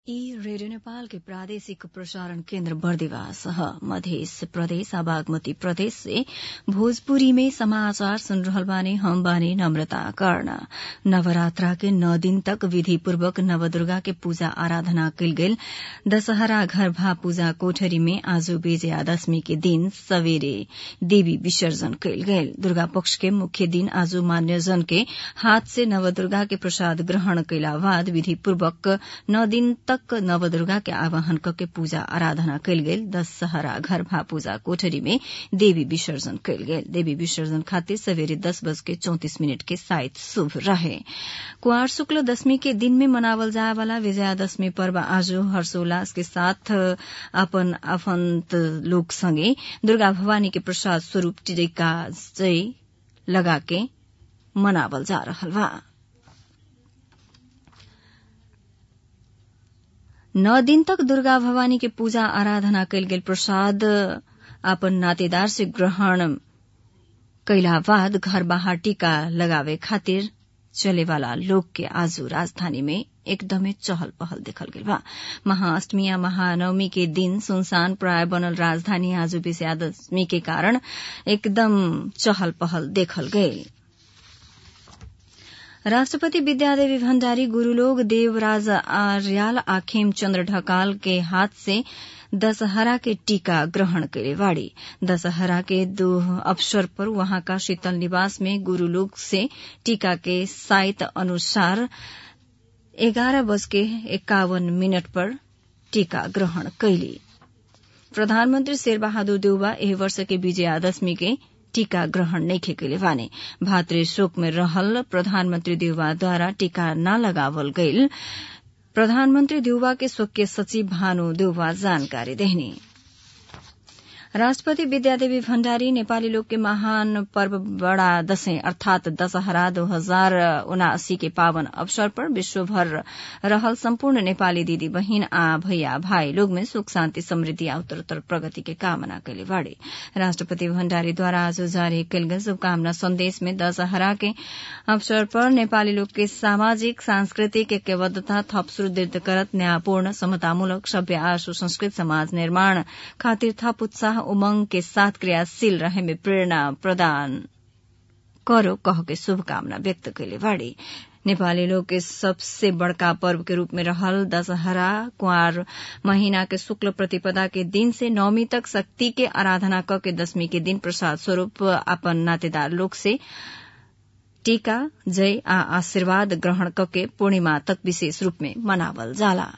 ई रेडियो नेपाल के प्रादेशिक प्रसारण केन्द्र बर्दिवास ह मध्य प्रदेश आ बागमती प्रदेश से भोजपुरी में समाचार सुन रहल बानी हम बानी नम्रता कर्ण नवरात्रा के नौ दिन तक विधि पूर्वक नवदुर्गा के पूजा आराधना कयल गेल दशहरा घर भा पूजा कोठरी में आज विजयादशमी के दिन सवेरे देवी विसर्जन कयल गेल दुर्गा पक्ष के मुख्य दिन आज मान्यजन के हाथ से नवदुर्गा के प्रसाद ग्रहण कयला बाद विधि पूर्वक नौ दिन तक नवदुर्गा के आवाहन करके पूजा आराधना कयल गेल दशहरा घर भा पूजा कोठरी में देवी विसर्जन कयल गेल देवी विसर्जन खातिर सवेरे दस बज के चौतिस मिनट के साइत शुभ रहे कुआर शुक्ल दशमी के दिन में मनावल जाए वाला विजयादशमी पर्व आज हर्षोल्लास के साथ अपन आफन्त लोक संगे दुर्गा भवानी के प्रसाद स्वरूप टीका जय लगा के मनावल जा रहल बा नौ दिन तक दुर्गा भवानी के पूजा आराधना कयल गेल प्रसाद अपन नातेदार से ग्रहण कयला बाद घर बाहर टीका लगावे खातिर चले वाला लोग के आजू राजधानी में एकदमै चहल पहल देखल गेल बा महाअष्टमी या महानवमी के दिन सुनसान प्राय बनल राजधानी आज विजयादशमी के कारण एकदम चहल पहल देखल गयल राष्ट्रपति विद्यादेवी भण्डारी गुरूलोक देवराज आर्याल आ खेमचन्द्र ढकाल के हाथ से दशहरा के टीका ग्रहण करे वाड़ी दशहरा के दो अवसर पर वहां का शीतल निवास में गुरूलोक से टीका के साइत अनुसार एघारह बज के इक्यावन मिनट पर टीका ग्रहण कैली प्रधानमन्त्री शेरबहादुर देउबा एहि वर्ष के विजयादशमी के टीका ग्रहण नइखे कैले बाने भातृ शोक में रहल प्रधानमन्त्री देउवाद्वारा टीका न लगावल गईल प्रधानमन्त्री देउवा के स्वकीय सचिव भानु देउवा जानकारी देहनी राष्ट्रपति विद्यादेवी भण्डारी नेपाली लोक के महान पर्व बड़ा दशैं अर्थात दशहरा दो हजार उनासी के पावन अवसर पर विश्वभर रहल सम्पूर्ण नेपाली दिदी बहिन आ भैया भाई लोग में सुख शान्ति समृद्धि आ उत्तरोत्तर प्रगति के कामना कैले बाड़े राष्ट्रपति भण्डारीद्वारा आज जारी कयल गेल शुभकामना संदेश में दशहरा के अवसर पर नेपाली लोग के सामाजिक सांस्कृतिक ऐक्यबद्धता थप सुदृढ़ करत न्यायपूर्ण समतामूलक सभ्य आ सुसंस्कृत समाज निर्माण खातिर थप उत्साह उमंग के साथ क्रियाशील रहे में प्रेरणा प्रदान करो कह के शुभकामना व्यक्त कैले बाड़ी नेपाली लोग के सबसे बड़का पर्व के रूप में रहल दशहरा कुआर महीना के शुक्ल प्रतिपदा के दिन से नौमी तक शक्ति के आराधना क के दशमी के दिन प्रसाद स्वरूप अपन नातेदार लोग से टीका जय आ आशीर्वाद ग्रहण कके पूर्णिमा तक विशेष रूप में मनावल जाला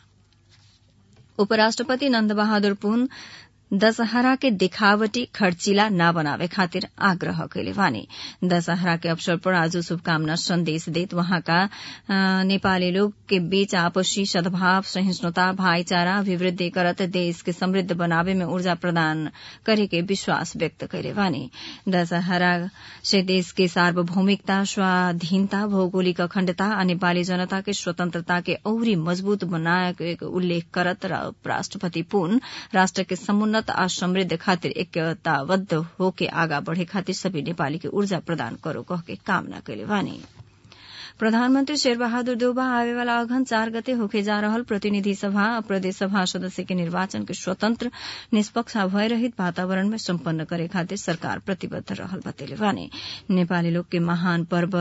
उपराष्ट्रपति नन्द बहादुर पुन दशहरा के दिखावटी खर्चिला न बनावे खातिर आग्रह कैले वानी दशहरा के अवसर पर आज शुभकामना संदेश देत वहाँका नेपाली लोग के बीच आपसी सद्भाव सहिष्णुता भाईचारा अभिवृद्धि करत देश के समृद्ध बनावे में ऊर्जा प्रदान करे के विश्वास व्यक्त कैले वानी दशहरा से देश के सार्वभौमिकता स्वाधीनता भौगोलिक अखण्डता आ नेपाली जनता के स्वतन्त्रता के औरी मजबूत बनाए उल्लेख करत राष्ट्रपति पुन राष्ट्र के समुन्नत आ समृद्ध खातिर एकताबद्ध होके आगा बढ़े खातिर सभी नेपाली के ऊर्जा प्रदान करो कह के कामना कैले वानी प्रधानमन्त्री शेरबहादुर देउबा आवे वाला अघन चार गते होके जा रहल प्रतिनिधि सभा आ प्रदेश सभा सदस्य के निर्वाचन के स्वतंत्र निष्पक्ष आ भयरहित वातावरण में सम्पन्न करे खातिर सरकार प्रतिबद्ध रहल बतेले वाने नेपाली लोग के महान पर्व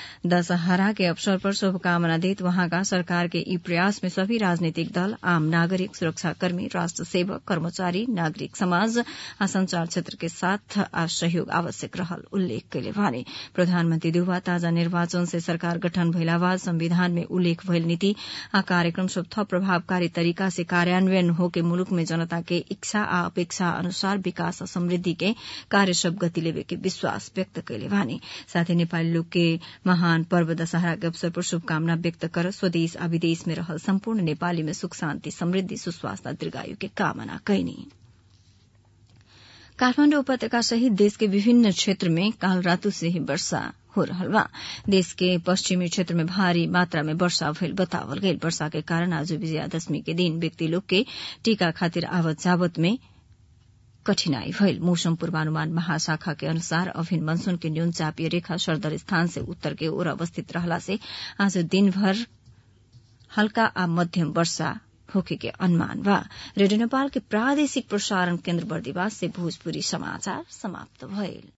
दशहरा के अवसर पर शुभकामना देत वहाँका सरकार के ई प्रयास में सभी राजनीतिक दल आम नागरिक सुरक्षाकर्मी राष्ट्र सेवक कर्मचारी नागरिक समाज आ संचार क्षेत्र के साथ आ सहयोग आवश्यक रहल उल्लेख कैले वाने प्रधानमन्त्री देउबा ताजा निर्वाचन से सरकार गठन भइला बाद संविधान में उल्लेख भइल नीति आ कार्यक्रम सब थप प्रभावकारी तरीका से कार्यान्वयन होके मुलुक में जनता के इच्छा आ अपेक्षा अनुसार विकास आ समृद्धि के कार्य सब गति लेवे के विश्वास व्यक्त कैले वानी साथै नेपाली लोग के महान पर्व दशहरा के अवसर पर शुभकामना व्यक्त कर स्वदेश आ विदेश में रहल सम्पूर्ण नेपाली में सुख शान्ति समृद्धि सुस्वास्थ्य दीर्घायु के कामना कैनी काठमाण्डु उपत्यका सहित देश के विभिन्न क्षेत्र में काल रातु से ही वर्षा हो रहल बा देश के पश्चिमी क्षेत्र में भारी मात्रा में वर्षा भइल बतावल गईल वर्षा के कारण आज विजयादशमी के दिन व्यक्ति लोग के टीका खातिर आवत जावत में कठिनाई भइल मौसम पूर्वानुमान महाशाखा के अनुसार अभिन मनसून के न्यून चापीय रेखा सरदर स्थान से उत्तर के ओर अवस्थित रहला से आज दिनभर हल्का आ मध्यम वर्षा होके के अनुमान बा रेडियो नेपाल के प्रादेशिक प्रसारण केन्द्र बर्दिवास से भोजपुरी समाचार समाप्त भइल